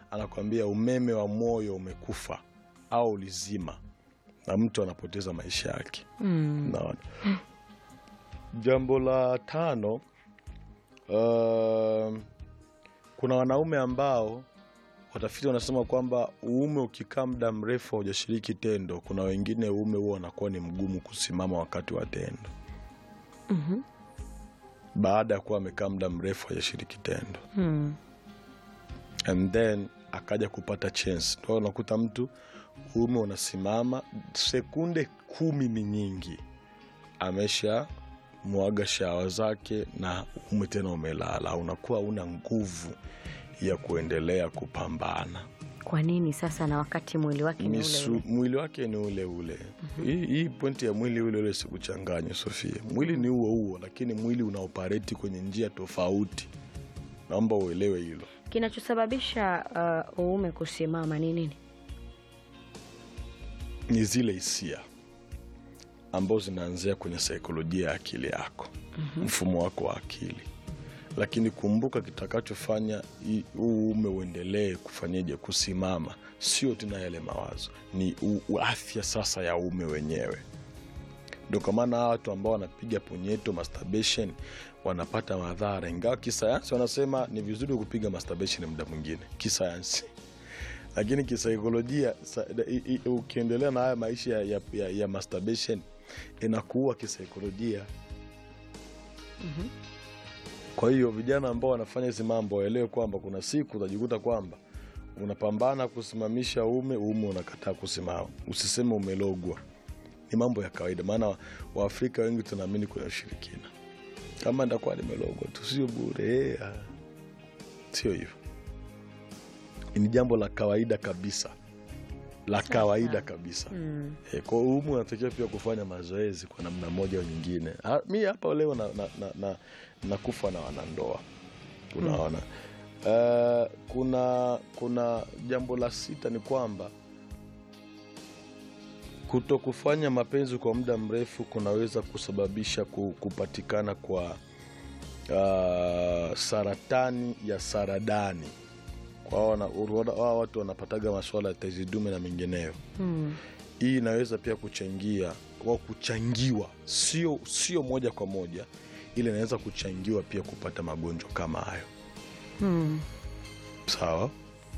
anakwambia umeme wa moyo umekufa au ulizima na mtu anapoteza maisha yake Mm. naona jambo la tano uh, kuna wanaume ambao watafiti wanasema kwamba uume ukikaa muda mrefu haujashiriki tendo kuna wengine uume huo wanakuwa ni mgumu kusimama wakati wa tendo Mhm. baada ya kuwa amekaa muda mrefu hajashiriki tendo Mm. and then akaja kupata chance ndo unakuta mtu uume unasimama sekunde kumi ni nyingi amesha mwaga shawa zake na uume tena umelala unakuwa una nguvu ya kuendelea kupambana Kwa nini sasa na wakati mwili wake ni ule Misu, ule? mwili wake ni ule ule hii, hii pointi ya mwili ule ule sikuchanganye sofia mwili ni huo huo lakini mwili unaopareti kwenye njia tofauti naomba uelewe hilo Kinachosababisha uh, uume kusimama ni nini? ni zile hisia ambazo zinaanzia kwenye saikolojia ya akili yako mfumo wako wa akili lakini kumbuka kitakachofanya hii- huu uume uendelee kufanyeje kusimama sio tena yale mawazo ni u, u- afya sasa ya uume wenyewe ndio kwa maana hawa watu ambao wanapiga punyeto masturbation wanapata madhara ingawa kisayansi wanasema ni vizuri kupiga masturbation muda mwingine kisayansi lakini kisaikolojia sa- i- i- ukiendelea na haya maisha ya, ya, ya, ya masturbation inakuua kisaikolojia kwa hiyo vijana ambao wanafanya hizi mambo waelewe kwamba kuna siku utajikuta kwamba unapambana kusimamisha uume uume unakataa kusimama usiseme umelogwa ni mambo ya kawaida maana wa- waafrika wengi tunaamini kwenye ushirikina kama ndakuwa nimelogwa tu sio bure eh, ah. sio hivyo ni jambo la kawaida kabisa la kawaida kabisa Mm. E, kwa hiyo humu unatakiwa pia kufanya mazoezi kwa namna moja au nyingine. Ha, mi hapa leo na, na, na, na, nakufa na wanandoa unaona. Uh, kuna kuna jambo la sita ni kwamba kuto kufanya mapenzi kwa muda mrefu kunaweza kusababisha ku- kupatikana kwa uh, saratani ya saradani kwa hao wana- wana- hao watu wanapataga masuala ya tezi dume na mengineyo Mm. hii inaweza pia kuchangia au kuchangiwa sio sio moja kwa moja ile inaweza kuchangiwa pia kupata magonjwa kama hayo Mm. sawa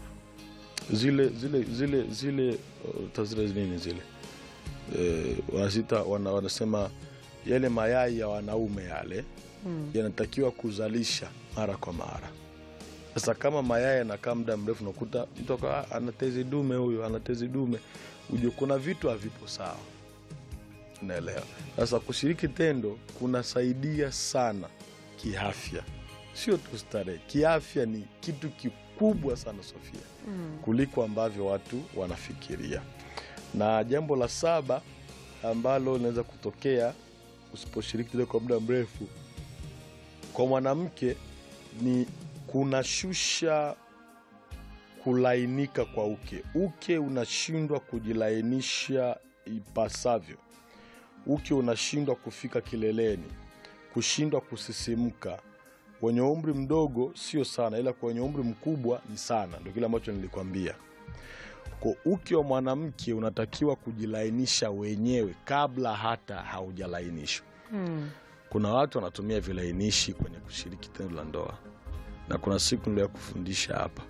zile zile zile zile uh, tazile nini zile eh, wanazita wana, wanasema yale mayai ya wanaume yale Mm. yanatakiwa kuzalisha mara kwa mara sasa kama mayai yanakaa muda mrefu nakuta mtu akawa, "Ah, ana tezi dume huyu ana tezi dume ujue kuna vitu havipo sawa unaelewa sasa kushiriki tendo kunasaidia sana kiafya sio tu starehe kiafya ni kitu kikubwa sana sofia Mm. kuliko ambavyo watu wanafikiria na jambo la saba ambalo linaweza kutokea usiposhiriki tendo kwa muda mrefu kwa mwanamke ni kunashusha kulainika kwa uke uke unashindwa kujilainisha ipasavyo uke unashindwa kufika kileleni kushindwa kusisimka wenye umri mdogo sio sana ila kwa wenye umri mkubwa ni sana ndio kile ambacho nilikwambia kwa uke wa mwanamke unatakiwa kujilainisha wenyewe kabla hata haujalainishwa Mm. kuna watu wanatumia vilainishi kwenye kushiriki tendo la ndoa na kuna siku ndio ya kufundisha hapa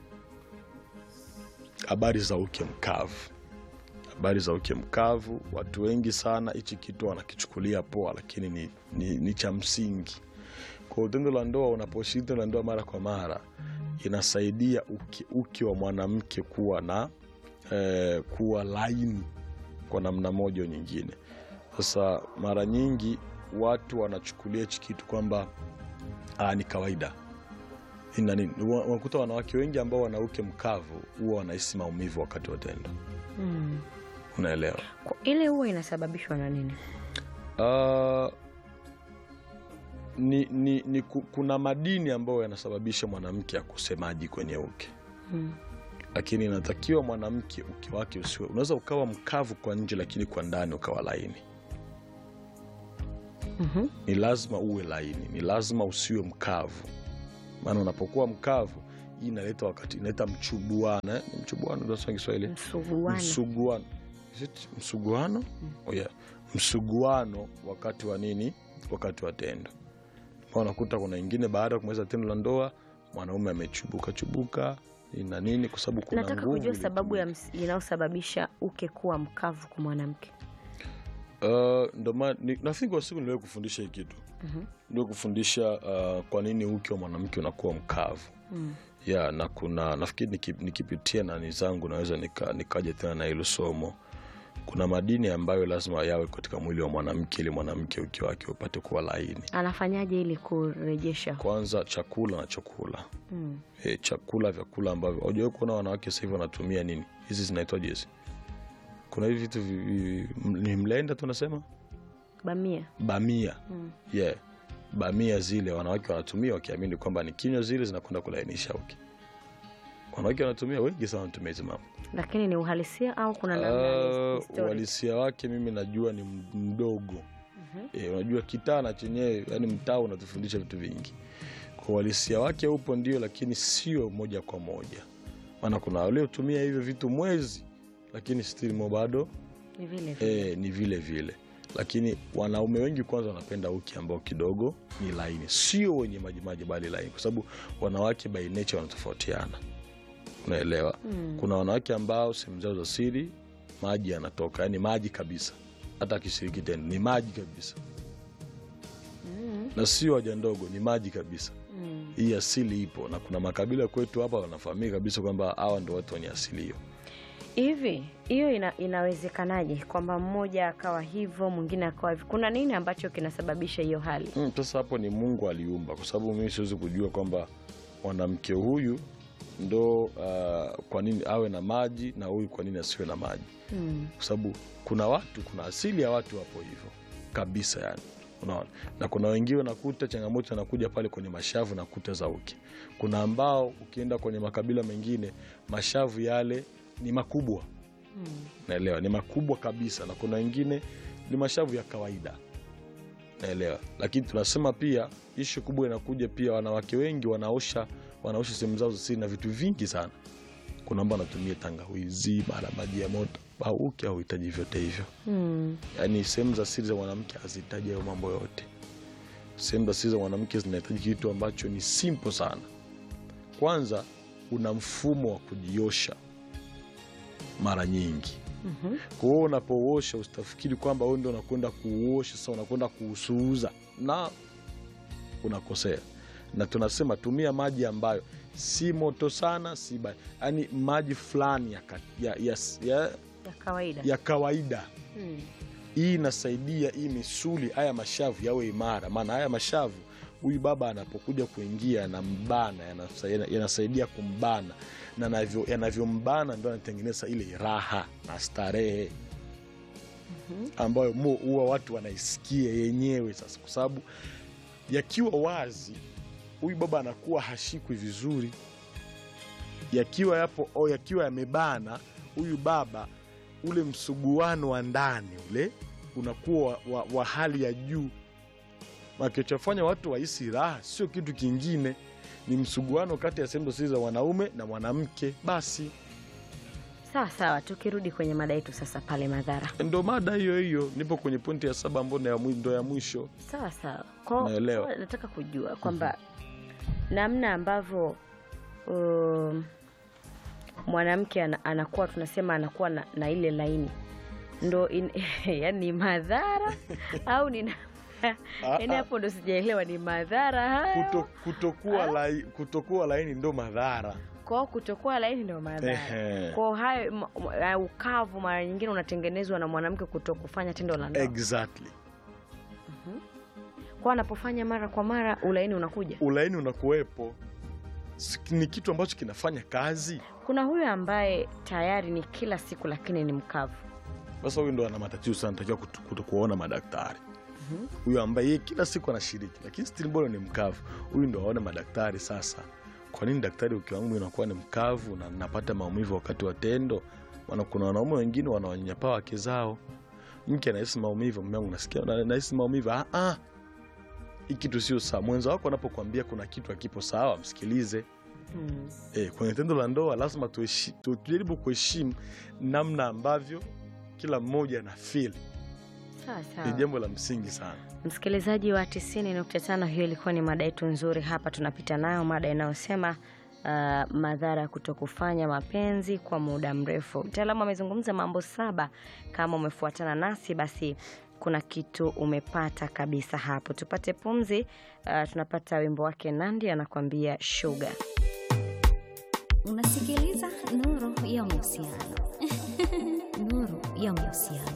habari za uke mkavu habari za uke mkavu watu wengi sana hichi kitu wanakichukulia poa lakini ni, ni, ni cha msingi kwa tendo la ndoa unaposhiriki tendo la ndoa mara kwa mara inasaidia uke, uke wa mwanamke kuwa na eh, kuwa laini kwa namna moja au nyingine sasa mara nyingi watu wanachukulia hichi kitu kwamba ah, ni kawaida ina nini Wa- unakuta wanawake wengi ambao wana uke mkavu huwa wanahisi maumivu wakati wa tendo Mm. unaelewa Kwa- Ile huwa inasababishwa na nini? Ah, ni, ni, ni ku- kuna madini ambayo yanasababisha mwanamke akose maji kwenye uke Mm. lakini inatakiwa mwanamke uke wake usiwe unaweza ukawa mkavu kwa nje lakini kwa ndani ukawa laini Mhm. ni lazima uwe laini ni lazima usiwe mkavu maana unapokuwa mkavu hii inaleta wakati inaleta mchubuano eh? Ni mchubuano ndio tunasema Kiswahili Msuguano. msuguano Is it msuguano oh, yeah. msuguano wakati wa nini wakati wa tendo Ma unakuta kuna ingine baada ya kumaliza tendo la ndoa mwanaume amechubuka chubuka na nini kwa sababu kuna Nataka nguvu kujua sababu ya ilitumika. ms- inayosababisha uke kuwa mkavu kwa mwanamke. Uh, ndo maana ni- nafikiri kwa siku niliwahi kufundisha hii kitu Mhm. ndio kufundisha uh, kwa nini uke wa mwanamke unakuwa mkavu Mm. ya na kuna nafikiri niki- nikipitia nani zangu naweza nika- nikaja tena na hilo somo kuna madini ambayo lazima yawe katika mwili wa mwanamke ili mwanamke uke wake upate kuwa laini Anafanyaje ili kurejesha? kwanza chakula na chakula Mm. e, chakula vyakula ambavyo hujawai kuona wanawake sasa hivi wanatumia nini hizi zinaitwaje hizi kuna hivi vitu vi- vi- m- ni mlenda tunasema Bamia. bamia Mm. yeah. bamia zile wanawake wanatumia wakiamini kwamba ni kinywa zile zinakwenda kulainisha uke wanawake wanatumia wengi sana wanatumia hizi mambo Lakini ni uhalisia au kuna namna Uh, ni story? uhalisia wake mimi najua ni m- mdogo Mhm. e, unajua kitaa na chenyewe yani mtaa unatufundisha vitu vingi kwa uhalisia wake upo ndio lakini sio moja kwa moja maana kuna waliotumia hivyo vitu mwezi lakini still mo bado Ni vile vile. e, ni vile vile lakini wanaume wengi kwanza wanapenda uki ambao kidogo ni laini sio wenye majimaji bali laini kwa sababu wanawake by nature wanatofautiana unaelewa Mm. kuna wanawake ambao sehemu zao za siri maji yanatoka yani maji kabisa hata akishiriki tendo ni maji kabisa Mm. na sio haja ndogo ni maji kabisa Mm. hii asili ipo na kuna makabila kwetu hapa wanafahamika kabisa kwamba hawa ndo watu wenye asili hiyo Hivi hiyo ina, inawezekanaje kwamba mmoja akawa hivyo mwingine akawa hivyo? Kuna nini ambacho kinasababisha hiyo hali? Mm, sasa hapo ni mungu aliumba kwa sababu mimi siwezi kujua kwamba mwanamke huyu ndo uh, kwa nini awe na maji na huyu kwa nini asiwe na maji Mm. kwa sababu kuna watu kuna asili ya watu wapo hivyo kabisa yani unaona na kuna wengine unakuta changamoto anakuja pale kwenye mashavu na kuta za uke kuna ambao ukienda kwenye makabila mengine mashavu yale ni makubwa Mm. naelewa ni makubwa kabisa na kuna wengine ni mashavu ya kawaida naelewa lakini tunasema pia ishu kubwa inakuja pia wanawake wengi wanaosha wanaosha sehemu zao za siri na vitu vingi sana kuna ambao wanatumia tangawizi mara maji ya moto au uke hauhitaji vyote hivyo Mm. yaani sehemu za siri za mwanamke hazihitaji hayo mambo yote sehemu za siri za mwanamke zinahitaji kitu ambacho ni simple sana kwanza una mfumo wa kujiosha mara nyingi Mhm. kwa hiyo unapouosha usitafikiri kwamba wewe ndio unakwenda kuuosha sasa unakwenda kuusuuza na unakosea na tunasema tumia maji ambayo si moto sana si ba yaani maji fulani ya, ka- ya, ya, ya, Ya kawaida. ya kawaida Mm. hii inasaidia hii misuli haya mashavu yawe imara maana haya mashavu huyu baba anapokuja kuingia yanambana yanasa- yanasaidia kumbana na navyo- yanavyombana ndo anatengeneza ile raha na starehe ambayo mo huwa watu wanaisikia yenyewe sasa kwa sababu yakiwa wazi huyu baba anakuwa hashikwi vizuri yakiwa yapo o yakiwa yamebana huyu baba ule msuguano wa ndani ule unakuwa wa, wa, wa hali ya juu makilichofanya watu wahisi raha sio kitu kingine ni msuguano kati ya sehemu siri za mwanaume na mwanamke basi Sawa sawa, tukirudi kwenye mada yetu sasa pale madhara. ndo mada hiyo hiyo nipo kwenye pointi ya saba ambayo ndo ya mwi- ndo ya mwisho Sawa sawa. Kwa Naelewa. kwa nataka kujua kwamba namna ambavyo um, mwanamke ana, anakuwa tunasema anakuwa na, na ile laini ndo in, yani ni madhara au ni na- yani ah. hapo ndo sijaelewa ni madhara hayo Kuto, kutokuwa, lai, kutokuwa laini ndo madhara kwao kutokuwa laini ndo madhara Ehe. kwao hayo m- m- uh, ukavu mara nyingine unatengenezwa na mwanamke kuto kufanya tendo la ndoa exactly kwao anapofanya mara kwa mara ulaini unakuja ulaini unakuwepo Si- ni kitu ambacho kinafanya kazi kuna huyo ambaye tayari ni kila siku lakini ni mkavu sasa huyu ndo ana matatizo sana takiwa kuona madaktari huyu ambaye yeye kila siku anashiriki lakini still bado ni mkavu huyu ndo aone madaktari sasa kwa nini daktari uke wangu inakuwa ni mkavu na napata maumivu wakati wa tendo maana kuna wanaume wengine wanawanyanyapaa wake zao mke anahisi maumivu mume wangu nasikia na- nahisi maumivu ah, ah. hii kitu sio sawa mwenza wako anapokuambia kuna kitu akipo sawa msikilize Mm. e, kwenye tendo la ndoa lazima tuheshi- tu- tujaribu kuheshimu namna ambavyo kila mmoja ana feel Sawa ni sawa. jambo la msingi sana Msikilizaji wa 90.5, hiyo ilikuwa ni mada yetu nzuri hapa, tunapita nayo mada inayosema uh, madhara ya kutokufanya mapenzi kwa muda mrefu. Mtaalamu amezungumza mambo saba. Kama umefuatana nasi, basi kuna kitu umepata kabisa hapo. Tupate pumzi. Uh, tunapata wimbo wake Nandi anakuambia sugar. Unasikiliza Nuru ya Mahusiano. Nuru ya Mahusiano.